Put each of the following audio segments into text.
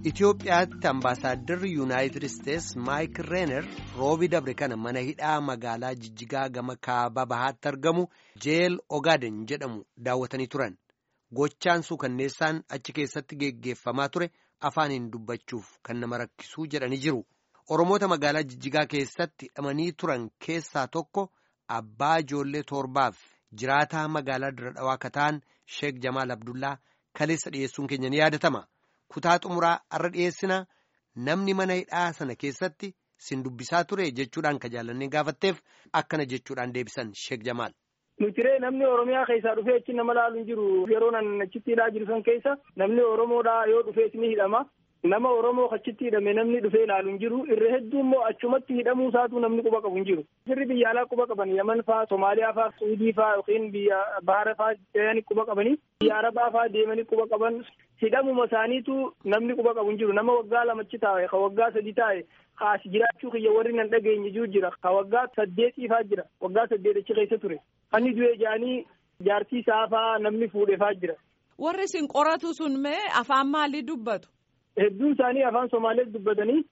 Itoophiyaatti ambaasaadarri yuunaayitid isteetsi maayik reener roobi dabre kana mana hidhaa magaalaa jijjigaa gama kaaba bahaatti argamu jeel ogaaden jedhamu daawwatanii turan gochaan suukanneessaan achi keessatti geggeeffamaa ture afaaniin dubbachuuf kan nama rakkisuu jedhanii jiru oromoota magaalaa jijjigaa keessatti hidhamanii turan keessaa tokko abbaa ijoollee torbaaf jiraataa magaalaa dira dhawaa kataan sheek jamaal abdullaa kaleessa dhiyeessuun keenya ni yaadatama. kutaa xumuraa arra dhiyeessina namni mana hidhaa sana keessatti sin dubbisaa ture jechuudhaan ka jaallannee gaafatteef akkana jechuudhaan deebisan sheek jamaal. Nutiree namni Oromiyaa keessaa dhufee achi nama laalu hin jiru yeroo nan achitti hidhaa jiru san keessa namni Oromoodhaa yoo dhufee ni hidhama. Nama Oromoo achitti hidhame namni dhufee ilaalu hin jiru irra hedduu immoo achumatti hidhamuu isaatu namni quba qabu hin jiru. Sirri biyya alaa quba qaban Yaman faa, Somaaliyaa faa, Suudii faa yookiin biyya Bahara faa deemanii quba qabanii biyya Arabaa faa deemanii quba qaban hidhamuma isaaniitu namni quba qabu hin jiru. Nama waggaa lamachi taa'e, ka waggaa sadi taa'e, kaas jiraachuu kiyya warri nan dhageenye jiru jira. Ka waggaa saddeetii faa jira. Waggaa saddeet achi keessa ture. Hanni du'e jaanii jaartii isaa faa namni fuudhee faa jira. Warri isin qoratu sun mee afaan maalii dubbatu? Hedduun isaanii afaan Somaalees dubbatanii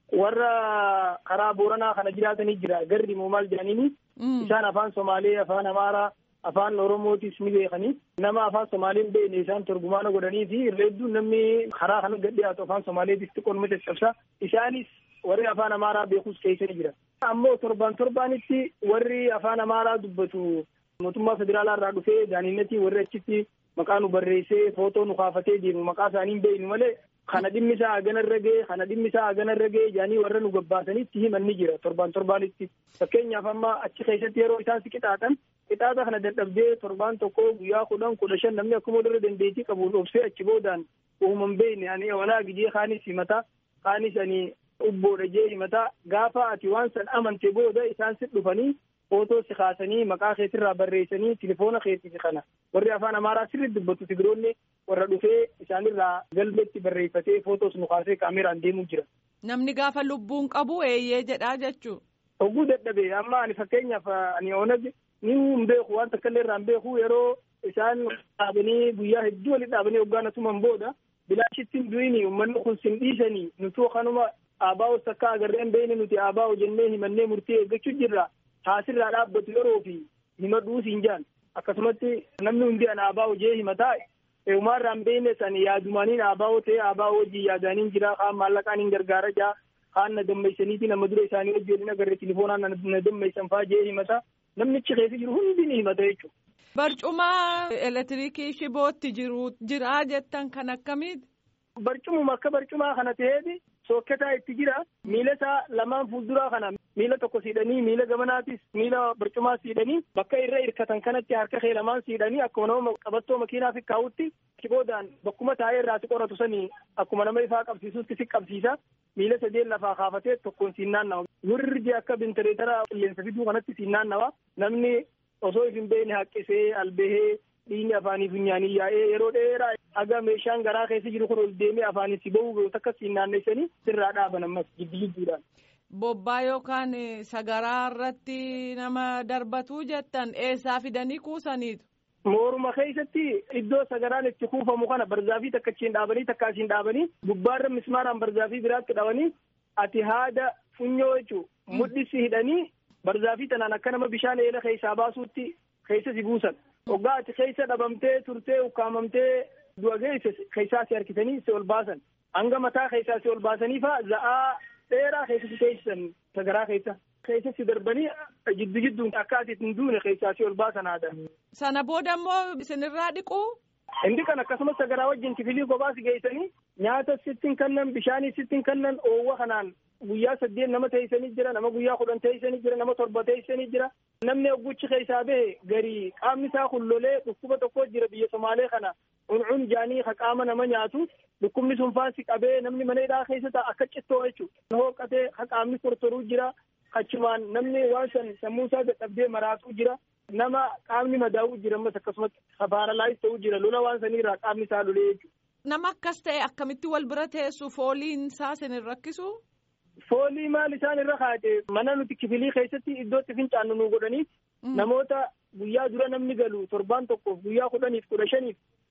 warra karaa Booranaa kana jiraatanii jira. Garri moo maal jedhaniini. Isaan afaan Somaalee, afaan Amaaraa, afaan Oromootis ni beekanii. Nama afaan Somaalee hin beekne isaan torgumaana godhanii fi irra hedduun namni karaa kana gad dhiyaatu afaan Somaaleetis xiqqoon caccabsa. Isaanis warri afaan Amaaraa beekus keessa ni jira. Ammoo torban torbaanitti warri afaan Amaaraa dubbatu mootummaa federaalaa irraa dhufee daaniinnatii warri achitti maqaa nu barreessee footoo nu kaafatee deemu maqaa isaanii hin beeknu malee kana dhimmi isaa hagana irra ga'e kana dhimmi isaa hagana irra ga'e jedhanii warra nu gabbaasanitti himan ni jira torban torbaanitti fakkeenyaaf amma achi keessatti yeroo isaan si qixaaxan qixaaxa kana dadhabdee torbaan tokko guyyaa kudhan kudha shan namni akkuma irra dandeettii qabu obsee achi boodaan uuman beekne ani walaa gijee kaanis himata kaanis ani ubboodha jee himata gaafa ati waan san amante booda isaan si dhufanii footoo si kaasanii maqaa keetirraa barreessanii tilifoona keetiif kana warri afaan amaaraa sirriitti dubbatu tigiroonni warra dhufee isaanirraa galmeetti barreeffatee footoos nu kaasee kaameraan deemuu jira. Namni gaafa lubbuun qabu eeyyee jedhaa jechuu. Hogguu dadhabe amma ani fakkeenyaaf ani onag ni hin beeku waan takka illee irraa hin beeku yeroo isaan dhaabanii guyyaa hedduu walitti dhaabanii hoggaan asumaan booda bilaashitti hin du'ini uummanni kun sin dhiisanii nutu kanuma aabaa'oo takka agarreen beeyne nuti aabaa'oo jennee himannee murtee eeggachuu jirra. taasirraa dhaabbatu yeroo fi himadhuus hin jaan akkasumatti namni hundi an aabaa'oo jee himataa uumaarraan beekne san yaadumaniin aabaa'oo ta'e aabaa'oo wajjin yaadaniin jira kaan maallaqaan hin gargaara jaa kaan na dammeessaniiti nama dura isaanii wajjin waliin agarre tilifoonaan na dammeessan faa jee himata namnichi keessa jiru hundi ni himata jechuudha. Barcuma elektiriikii shibootti jiru jira jettan kan akkamiiti? Barcumuma akka barcumaa kana ta'eeti sokketaa itti jira miila isaa lamaan fuulduraa kana miila tokko siidhanii miila gamanaatis miila barcumaa siidhanii bakka irra hirkatan kanatti harka kee lamaan siidhanii akkuma nama qabattoo makiinaa fi kaa'utti boodaan bakkuma taa'ee irraa si qoratu sanii akkuma nama ifaa qabsiisutti si qabsiisa miila sadeen lafaa kaafatee tokkoon siin naannawa wirri akka bintireetara qilleensa fiduu kanatti siin naannawa namni osoo hin beekne haqqisee albehee dhiigni afaanii funyaanii yaa'ee yeroo dheeraa haga meeshaan garaa keessa jiru kun ol deemee afaanii si bahu takka siin naanneessanii sirraa dhaaban ammas jiddu jidduudhaan. Bobbaa yookaan sagaraa irratti nama darbatuu jettan eessaa fidanii kuusaniitu. Mooruma keessatti iddoo sagaraan itti kuufamu kana barzaafii takka achiin dhaabanii takka asiin dhaabanii gubbaarra mismaaraan barzaafii biraatti dhabanii ati haada funyoo jechuun mudhisi hidhanii barzaafii tanaan akka nama bishaan eela keessaa baasuutti keessa si buusan. Hoggaa ati keessa dhabamtee turtee ukkaamamtee du'a geesse keessaa si harkisanii si ol baasan. Hanga mataa keessaa si ol baasanii faa za'aa dheeraa keessa si teessisan sagaraa keessa. Keessa si darbanii jiddu jidduun akka ati hin duune keessaa si ol baasan haadha. Sana booda immoo isinirraa dhiquu? Inni kan akkasumas sagaraa wajjin kifilii kophaa si geessanii nyaata sittiin kannan bishaanii sittiin kannan oowwa kanaan guyyaa saddeet nama teessanii jira nama guyyaa kudhan teessanii jira nama torba teessanii jira namni ogguchi keessaa bahe garii qaamni isaa kullolee dhukkuba tokko jira biyya somaalee kana cuncun jaanii ka qaama nama nyaatu dhukkubni sun faansi qabee namni mana hidhaa keessa ta'a akka cittoo jechuudha hooqatee ka qaamni tortoruu jira achumaan namni waan san sammuu isaa dadhabdee maraatuu jira nama qaamni madaa'uu jira ammas akkasumas paaralaayis ta'uu jira lola waan saniirraa qaamni isaa lolee jechuudha. Nama akkas ta'e akkamitti wal bira teessu fooliin isaa sin rakkisu? Foolii maal isaan irra kaa'ate mana nuti kifilii keessatti iddootti fincaannu nu godhanii namoota guyyaa dura namni galu torbaan tokkoof guyyaa kudhaniif kudha shaniif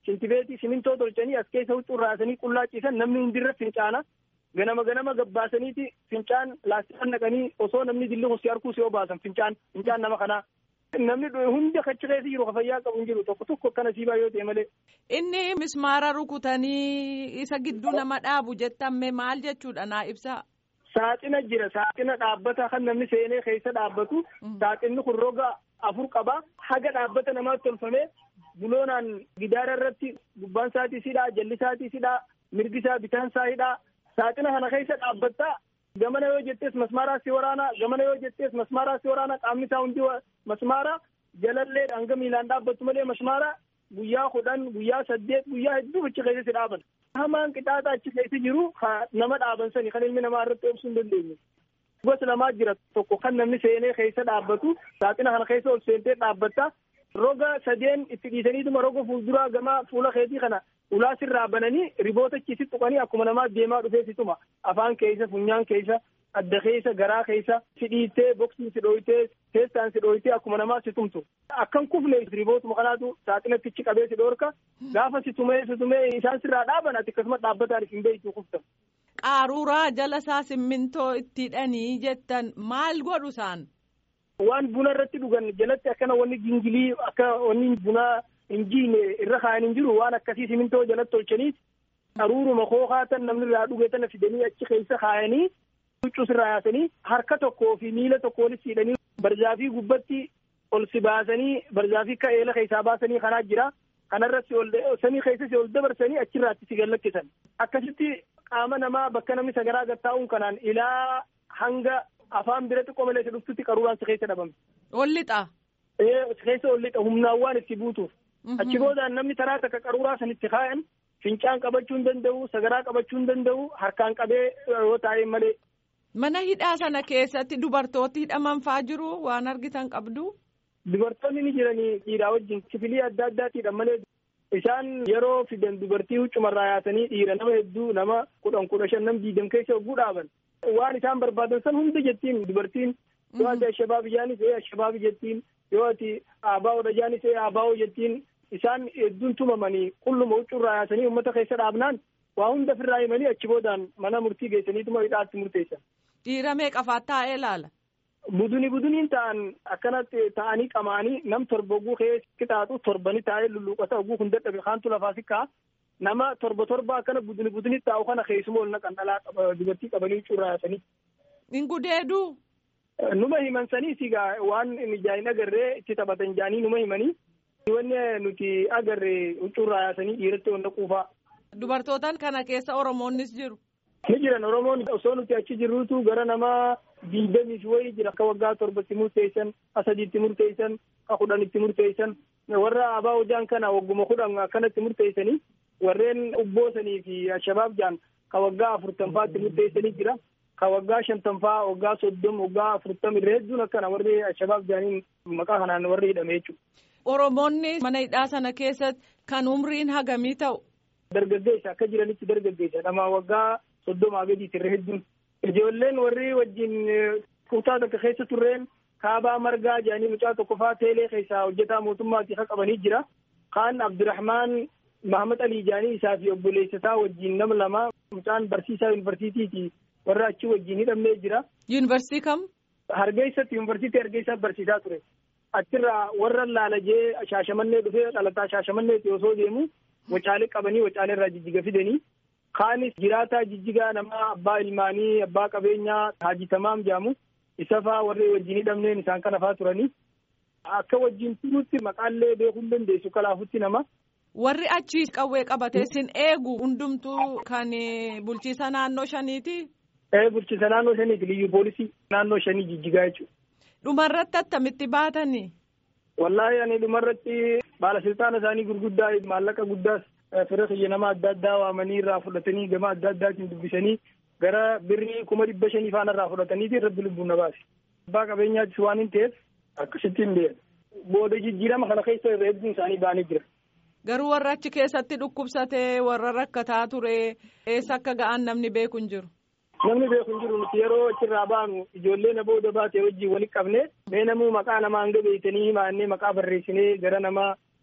shintibeetii simintoo tolchanii as keessa huccuu raasanii qullaaciisan namni hundirra fincaana ganama ganama gabbaasaniiti fincaan laastikaan naqanii osoo namni dilli kusi harkuu si obaasan fincaan fincaan nama kanaa. Namni hundi achi keessa jiru fayyaa qabu hin jiru tokko tokko akkana siibaa yoo ta'e malee. Inni mismaara rukutanii isa gidduu nama dhaabu jettamme maal jechuudha naa ibsaa. Saaxina jira saaxina dhaabbata kan namni seenee keessa dhaabbatu saaxinni kun roga afur qaba haga dhaabbata namaatti tolfamee buloonaan gidaara irratti gubbaan isaatii sidhaa jalli isaatii sidhaa mirgi isaa bitaan isaa hidhaa saaxina kana keessa dhaabbattaa gamana yoo jettees masmaaraa si waraanaa gamana yoo jettees masmaaraa si waraanaa qaamni isaa hundi masmaara jalallee hanga miilaan dhaabbattu malee masmaara guyyaa kudhan guyyaa saddeet guyyaa hedduu achi keessa si dhaaban. hamaan qixaaxa achi keessa jiru nama dhaaban sani kan ilmi namaa irratti obsuu hin dandeenye. Gosa lamaa jira tokko kan namni seenee keessa dhaabbatu saaxina kana keessa ol seentee dhaabbatta roga sadeen itti dhiisaniituma roga fuulduraa gama fuula keetii kana ulaa sirraa bananii riboota achi si tuqanii akkuma namaa deemaa dhufee situma afaan keessa funyaan keessa adda keessa garaa keessa si dhiittee boksiin si dhooytee teessaan si dhooytee akkuma namaa si tumtu akkan kufne ribootuma kanaatu saaxinatti ichi qabee si dhoorka gaafa si tumee si tumee isaan sirraa dhaaban ati akkasuma dhaabbataan isin beektu kuftan. Qaaruuraa jala isaa simmintoo itti hidhanii jettan maal godhu isaan? Waan buna irratti dhugan jalatti akkana wanni gingilii akka wanni bunaa hin jiine irra kaa'an hin jiru waan akkasii simintoo jalatti tolchanii qaruuruma kookaatan namni irraa dhuge tana fidanii achi keessa kaa'anii huccuu sirraa yaasanii harka tokkoo fi miila tokko walitti hidhanii barjaafii gubbatti ol si baasanii barjaafii akka eela keessaa baasanii kanaa jira. Kanarratti ol samii keessatti ol dabarsanii achirraatti si gallakkisan. Akkasitti qaama namaa bakka namni sagaraa gattaa'uun kanaan ilaa hanga afaan bira xiqqoo malee isa dhuftutti qaruuraan si keessa dhabame. Ol lixa. Ee si keessa ol lixa humnaan waan itti buutuuf. Achi boodaan namni taraa takka qaruuraa sanitti kaa'an fincaan qabachuu hin danda'u sagaraa qabachuu hin danda'u harkaan qabee yoo taa'e malee. Mana hidhaa sana keessatti dubartooti hidhaman faa jiru waan argitan qabdu. Dubartoonni ni jiranii dhiiraa wajjin kifilii adda addaatiidhaan malee isaan yeroo fidan dubartii huccumarraa yaasanii dhiira nama hedduu nama kudhan kudha shan nam diidam keessa hogguu dhaaban. Waan isaan barbaadan san hunda jettiin dubartiin yoo ati ashabaabi jaanis ee ashabaabi jettiin yoo ati aabaa'oodha jaanis ee aabaa'oo jettiin isaan hedduun tumamanii qulluma huccurraa yaasanii uummata keessa dhaabnaan waa hunda ofirraa himanii achi boodaan mana murtii geessaniituma hidhaatti murteessan. Dhiira meeqafaa taa'ee ilaala? Buduni buduniin ta'an akkanatti ta'anii qamaanii nam torba oguu keessa qixaaxu torbani taa'ee lulluuqata oguu kun dadhabe kaantu lafaa sikkaa nama torba torba akkana buduni buduni taa'u kana keessuma ol naqan dhalaa dubartii qabanii huccurraa yaasanii. Hin gudeeduu? Numa himan sanii sigaa waan mijaa'in agarree itti taphatan jaanii numa himanii wanni nuti agarre huccurraa yaasanii dhiiratti wanta quufaa. Dubartootaan kana keessa Oromoonnis jiru. Ni jiran Oromoon osoo nuti achi jirruutu gara nama diidamiif wayii jira akka waggaa torbatti murteessan akka sadiitti murteessan akka kudhanitti murteessan warra abaa hojaan kana wagguma kudhan akkanatti murteessanii warreen ubboosanii fi ashabaab jaan ka waggaa afurtanfaatti murteessanii jira ka waggaa shantanfaa waggaa soddom waggaa afurtam irra hedduun akkana warri ashabaab jaaniin maqaa kanaan warri hidhame jechuudha. Oromoonni mana hidhaa sana keessatti kan umriin hagamii ta'u. Dargaggeessa akka jiranitti dargaggeessa nama waggaa soddomaa gadiiti irra hedduun. Ijoolleen warri wajjin kutaa tokko keessa turreen kaabaa margaa jedhanii mucaa tokko faa teelee keessaa hojjetaa mootummaati ka qabanii jira. Kaan Abdurrahmaan Mahamad Ali jedhanii isaa fi obboleessa isaa wajjin nama lama mucaan barsiisaa yuunivarsiitiiti warra achi wajjin hidhamee jira. Yuunivarsiitii kam? Hargeessatti yuunivarsiitii Hargeessaa barsiisaa ture. Achirraa warra laalajee shaashamannee dhufee dhalataa shaashamanneeti osoo deemu wacaalee qabanii wacaalee irraa jijjiga fidanii. Kaanis jiraataa jijjigaa nama abbaa ilmaanii abbaa qabeenyaa Haaji Tamaam jedhamu isa faa warri wajjin hidhamneen isaan kana faa turanii akka wajjin turuutti maqaallee beekuu hin dandeessu kalaafutti nama. Warri achi qawwee qabatee sin eegu hundumtuu kan bulchiisa naannoo shaniiti. Ee bulchiisa naannoo shaniiti liyyuu poolisii naannoo shanii jijjigaa jechuudha. Dhumarratti attamitti baatanii? Wallaahi ani dhumarratti baalasiltaana isaanii gurguddaa maallaqa guddaas fira kiyya nama adda addaa waamanii irraa fudhatanii gama adda addaatiin dubbisanii gara birrii kuma dhibba shanii faana irraa fudhataniiti irratti lubbuun na baase. Abbaa qabeenyaattis waan hin ta'eef akkasitti hin deemu. Booda jijjiirama kana keessa irra hedduun isaanii ba'anii jira. Garuu warra achi keessatti dhukkubsatee warra rakkataa ture eessa akka ga'an namni beeku hin jiru. Namni beeku hin jiru nuti yeroo achirraa baanu ijoollee na booda baate wajjin walitti qabne mee namuu maqaa namaa hanga beeytanii himaannee maqaa barreessinee gara nama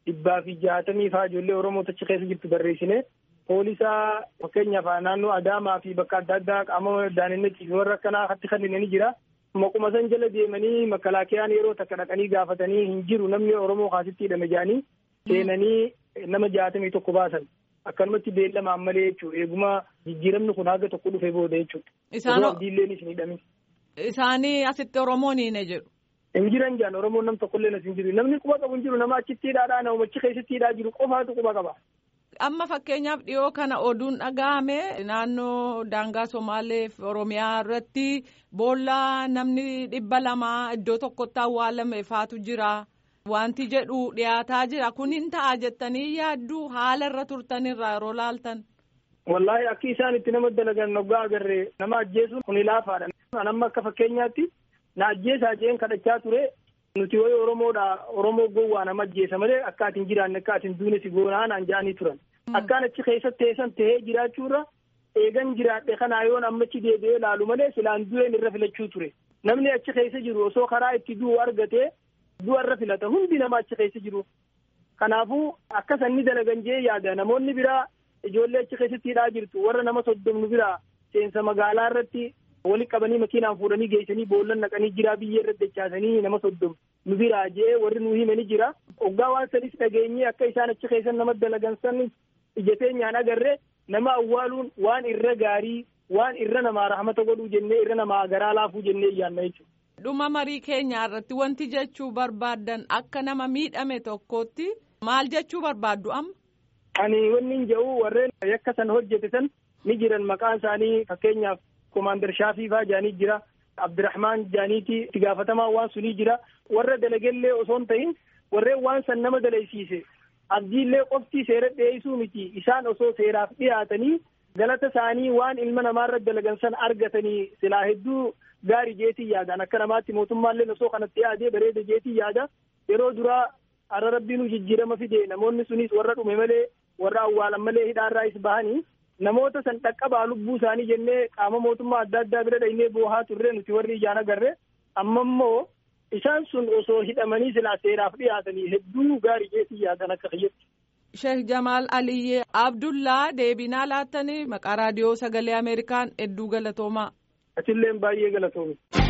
dhibbaa fi jaatamii faa ijoollee Oromoo achi keessa jirtu barreessine poolisaa fakkeenyaaf naannoo Adaamaa fi bakka adda addaa qaama daaninnatii fi warra akkanaa hatti kanneen jira. Maquma san jala deemanii makalaakiyaan yeroo takka dhaqanii gaafatanii hin jiru namni Oromoo kaasitti hidhame jedhanii seenanii nama jaatamii tokko baasan. Akkanumatti beellamaan malee jechuudha. Eeguma jijjiiramni kun haga tokko dhufee booda jechuudha. Isaan abdiilleen isin hidhamin. Isaanii asitti Oromoon hin jiru. Hin jiran jaan Oromoon nam tokkollee as hin jiru. Namni quba qabu hin jiru nama achitti hidhaadhaa nama achi keessatti hidhaa jiru qofaatu quba qaba. Amma fakkeenyaaf dhiyoo kana oduun dhaga'ame naannoo daangaa Somaalee fi Oromiyaa irratti boolla namni dhibba lamaa iddoo tokkotti awwaalame faatu jira. Wanti jedhu dhiyaataa jira. Kun hin ta'a jettanii yaaddu haala irra turtanirraa yeroo laaltan. Wallaahi akki isaan itti nama dalagan noggaa agarree nama ajjeesuun kun ilaafaadha. Amma akka fakkeenyaatti na ajjeesaa jeen kadhachaa ture. Nuti wayi Oromoodha Oromoo gowwaa nama ajjeesa malee akka ati hin jiraanne akka ati hin duune si goonaa naan ja'anii turan. Akkaan achi keessa teessan tahee jiraachuurra eegan jiraadhe kanaa yoon ammachi deebi'ee laalu malee silaan du'een irra filachuu ture. Namni achi keessa jiru osoo karaa itti du'u argatee du'a irra filata hundi nama achi keessa jiru. Kanaafuu akka sanni dalagan jee yaada namoonni biraa ijoollee achi keessatti hidhaa jirtu warra nama soddomnu biraa seensa magaalaa irratti wali qabanii makiinaan fuudhanii geessanii boollan naqanii jira biyyee irratti dachaasanii nama soddom nu biraa jee warri nu himani jira. Oggaa waan sanis dhageenyee akka isaan achi keessa nama dalagan san ija teenyaan agarree nama awwaaluun waan irra gaarii waan irra namaa rahmata godhuu jennee irra namaa garaa laafuu jennee yaanna jechuudha. Dhuma marii keenyaa irratti wanti jechuu barbaaddan akka nama miidhame tokkootti maal jechuu barbaaddu amma? Ani wanni hin jedhu warreen yakka san hojjete san ni jiran maqaan isaanii fakkeenyaaf Komaander Shaafii faa jaanii jira. Abdirahmaan jaaniiti itti gaafatamaa waan sunii jira. Warra dalagellee osoo hin ta'in warreen waan san nama dalaysiise. Abdiillee qofti seera dhiyeessuu miti. Isaan osoo seeraaf dhiyaatanii galata isaanii waan ilma namaarra dalagan san argatanii silaa hedduu gaarii jeetii yaadan akka namaatti mootummaallee osoo kanatti yaadee bareeda jeetii yaada. Yeroo duraa har'a rabbiin jijjiirama fide namoonni sunis warra dhume malee warra awwaalan malee hidhaarraa is bahanii namoota san dhaqqabaa lubbuu isaanii jennee qaama mootummaa adda addaa bira dhaynee boohaa turre nuti warri ijaan agarre amma immoo isaan sun osoo hidhamanii silaa seeraaf dhiyaatanii hedduu gaarii jeetii yaadan akka kiyyatti. Sheek Jamaal Aliyyee Abdullaa deebinaa laattanii maqaa raadiyoo sagalee Ameerikaan hedduu galatoomaa. Atilleen baay'ee galatoomi.